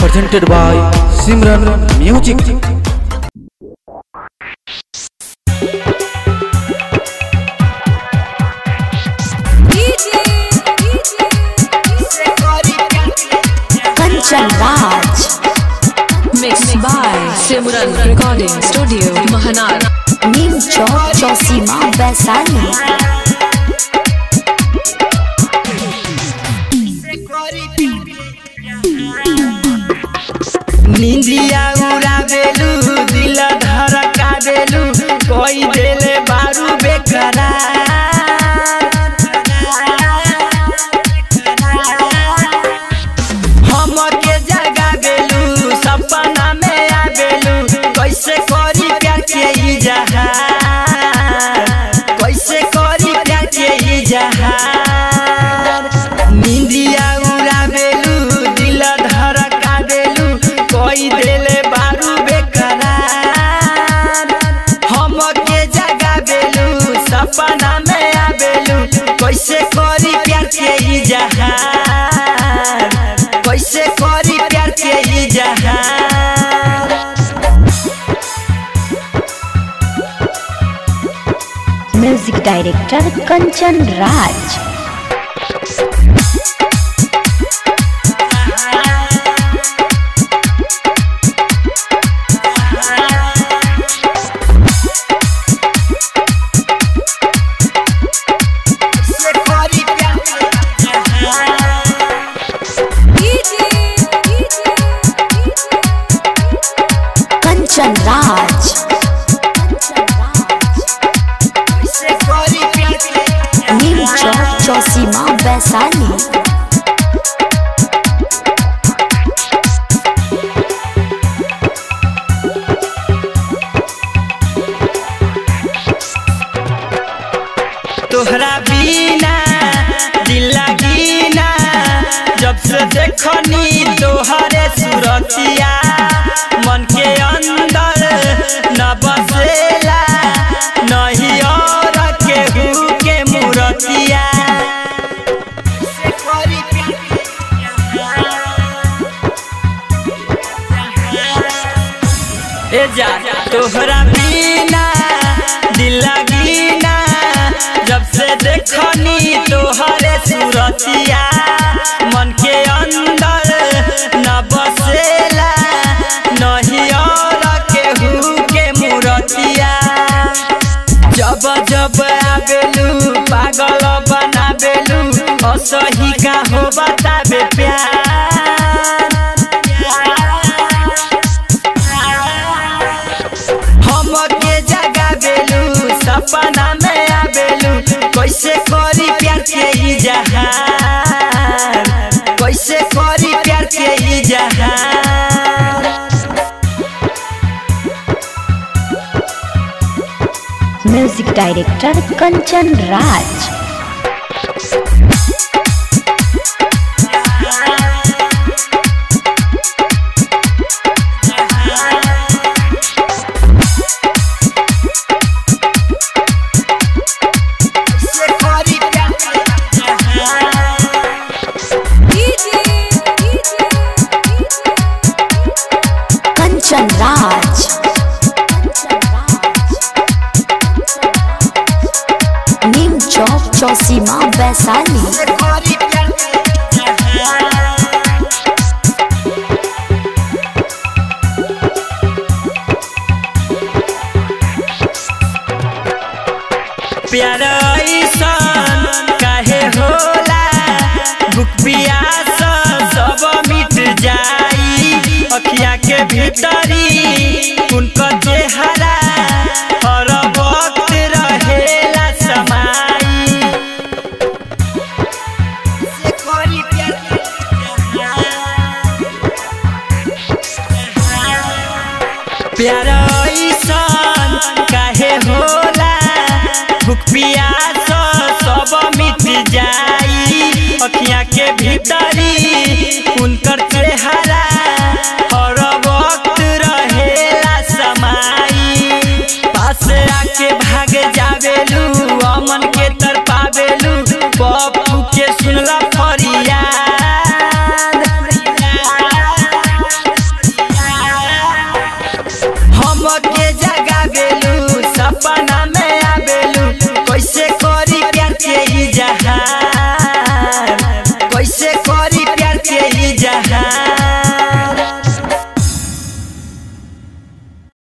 presented by Simran Music. Kanchan Raj Mixed by Simran Recording Studio, Mahanar. नीम चौक चौसीमा वैशाली निंदिया उड़ावेलू दिल धड़कावेलू कोई देले बारू बेकरार हम के जगावेलू सपना में आवेलू कैसे करी प्यार के इजहार कैसे करी प्यार के इजहार निंदिया उड़ावेलू दिल धड़कावेलू कोई देले बारू बेकरार हम के जगावेलू सपना में आवेलू कैसे करी प्यार के इजहार कैसे करी प्यार के इजहार म्यूजिक डायरेक्टर कंचन राज कैसे करी प्यार के इजहार कंचन राज कैसे करी प्यार के नीम चौक चौसीमा वैशाली तोहरा बिना दिल लगीना जब से देखनी तोहरे सूरतिया मन के अंदर न बसेला नहीं और केहू के मूरतिया ए जा तोहरा बिना दिल लगीना जब से देखनी तोहरे सूरतिया मन के अंदर न बसेला नहीं और केहू के मूरतिया जब जब आवेलू पागल बनावेलू असही का हो बतावे प्यार हम के जगावेलू सपना में आवेलू कैसे करी प्यार के इजहार कैसे करी प्यार के इजहार म्यूजिक डायरेक्टर कंचन राज कैसे करी प्यार के इजहार कंचन राज नीम चौक चौसीमा वैशाली कैसे करी प्यार के इजहार प्यार ऐसन काहे होला भूख पियास सब मिट जाई अखिया के भीतरी उनका चेहरा हर वक्त रहेला समाई से कोरी प्यार के प्यार ऐसन काहे होला भूख पियास सब मिट जाई अखिया के भीतरी उनकर चेहरा हर वक्त रहेला समाई पास आके भाग जावेलू अमन के तर पावेलू पप्पू के सुनला फरियाद के जगा बेलू